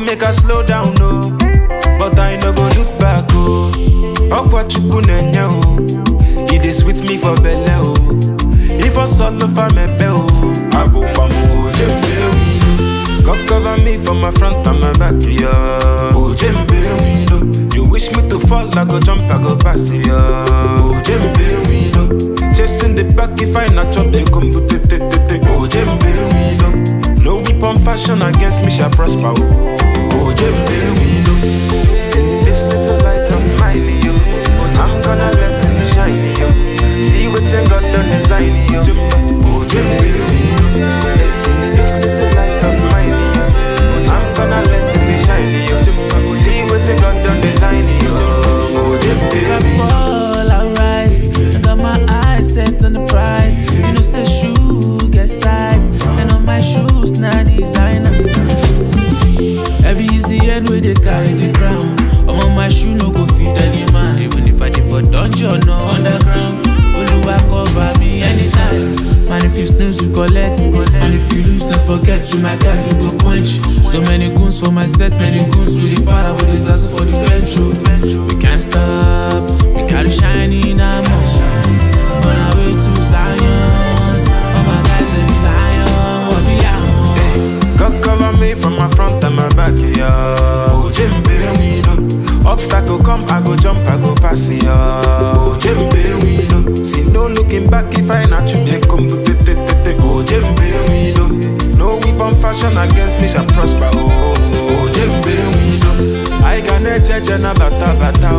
make I slow down, no. But I no go look back, oh. Okwa chukwu nenye, oh. It is sweet me for belle, oh. If I solo for me, oh. I go pam, oh, jembe, God cover me from my front and my back, yeah. Oh, jembe, we know. You wish me to fall, I go jump, I go pass, yeah. Oh, jembe, we know. Chasing the back if I not chop, they come to te te te te. Oh, jembe, we know. No weapon fashion against me shall prosper, oh. Oh, jembe, we know. This little light of mine, yo. I'm gonna let it shine, yo. See what's in God done design, yo. Oh, jembe, we know. This little light of mine, yo. I'm gonna let it shine, yo. See what's in God done design, yo. Oh, jembe, I we know. fall, I rise. I got my eyes set on the prize. You know, say shoe get size. And on my shoes, now designers. Every is the end where they carry the crown. I'm on my shoe, no go fit any man. Even if I did for dungeon or underground. Oluwa cover me anytime. Man, if you snooze, you collect. And if you lose, don't forget you, my guy, you go punch. So many goons for my set, many goons with the para with the sass for the bench. oh. We can't stop, we gotta shine in our On our way to Zion. All my guys, they be lion, what be lion. God cover me from my front and my back, yeah. Oh, Jembe, we know. Obstacle come, I go jump, I go pass, yeah. Oh, Jembe, we know. See no looking back if I not you, they come to te te te te. Oh, Jembe, we know. No weapon fashion against me shall prosper, oh. Oh, Jembe, we know. I got a judge and a bata bata,